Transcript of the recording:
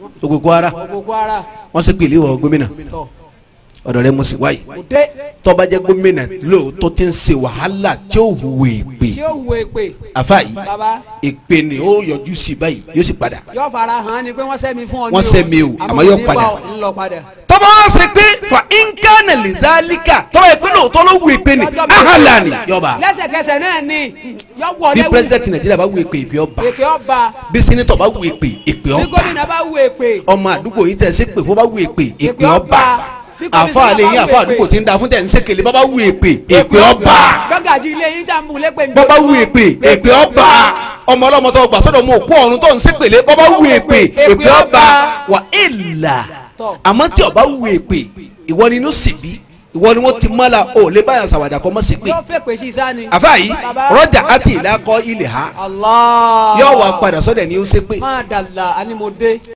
gbogbo Kwara gbogbo ara wọ́n sì pèlè wọ gómìnà tọ̀ ọ̀dọ̀ rẹ mo sì wáyé kò dé tọ́ba jẹ́ gómìnà lóòótọ́ tí ń ṣe wàhálà tí ó hùwé èpè tí ó hu èpè àfa yìí baba èpè ni ó yọjú sí báyìí yóò sì padà yóò fara hàn ni pé wọ́n sẹ́mi fún ọ ní Wọ́n sẹ́mi o, àmọ́ yóò kò ní padà. bá ọ, ń lọ padà. tọ́ba wá ṣe pé fa inkana lizalika tọ́ba yẹ pé lóòótọ́ ló hù èpè ni ahalani yọba lẹ́sẹ̀kẹsẹ̀ náà ni yọ wọ bí lẹ́wù pírẹsidẹ̀ntì nàìjíríà bá hù èpè èpè ọba èpè ọba bí sẹ́nitọ̀ bá hù èpè èpè bí ọba gómìnà bá hu èpè ọmọ àdúgbò yìí tẹ̀ ṣe pé fún bá hù èpè èpè Èpè ọba ọba. Bí kọ́mísọ́nà àfa àlẹ́ yín bá hù àfa èpè. àdúgbò tí ń da fún tẹ̀ ń ṣèkèlè bá bá hù èpè èpè ọba gbọ́gàjì ilé yín dà ń bù lépè bọ́ bá hù èpè èpè ọba ọmọ ọlọ́mọ tó gbà sọ́dọ̀ mọ́ òkú ọ̀run tó ń ṣèpèlè bọ́ bá hù èpè èpè ọba wà ìlà Tọ́. àmọ́ tí ọba hù èpè ìwọ ni inú sì bí ìwọ ni wọ́n ti mọ́la ò lè báyà sàwádà kọ́ mọ́ sí pé yóò fẹ́ pè sí sáni. àfa yìí Baba. rọ́jà àti ìlà kọ́ ilẹ̀ ha Allah yóò wá padà sọ́dọ̀ ni ó ṣe pé máa dàlà animode.